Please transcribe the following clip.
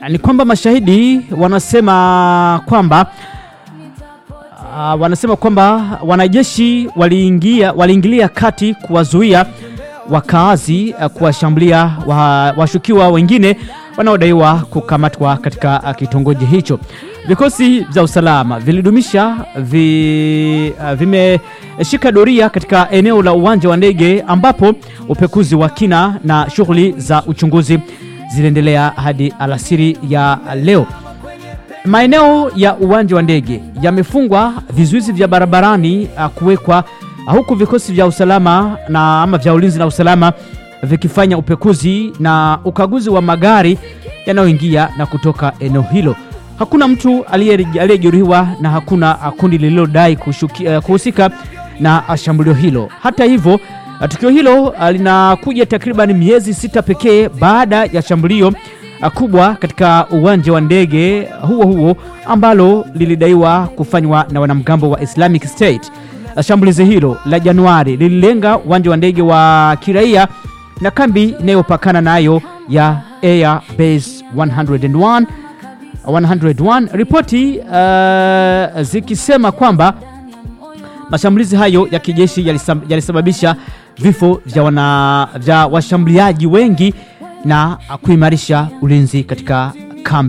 ni kwamba mashahidi wanasema kwamba uh, wanasema kwamba wanajeshi waliingia waliingilia kati kuwazuia wakaazi uh, kuwashambulia wa, washukiwa wengine wanaodaiwa kukamatwa katika uh, kitongoji hicho. Vikosi vya usalama vilidumisha vi, uh, vimeshika doria katika eneo la uwanja wa ndege ambapo upekuzi wa kina na shughuli za uchunguzi ziliendelea hadi alasiri ya leo. Maeneo ya uwanja wa ndege yamefungwa, vizuizi vya barabarani uh, kuwekwa uh, huku vikosi vya usalama na ama vya ulinzi na usalama vikifanya upekuzi na ukaguzi wa magari yanayoingia na kutoka eneo hilo. Hakuna mtu aliye- aliyejeruhiwa na hakuna uh, kundi lililodai kushuki- uh, kuhusika na uh, shambulio hilo. Hata hivyo uh, tukio hilo uh, linakuja takriban miezi sita pekee baada ya shambulio uh, kubwa katika uwanja wa ndege huo huo ambalo lilidaiwa kufanywa na wanamgambo wa Islamic State. Uh, Shambulizi hilo la Januari lililenga uwanja wa ndege wa kiraia na kambi inayopakana nayo ya Air Base 101 101 ripoti uh, zikisema kwamba mashambulizi hayo ya kijeshi yalisam- yalisababisha vifo vya, wana, vya washambuliaji wengi na kuimarisha ulinzi katika kambi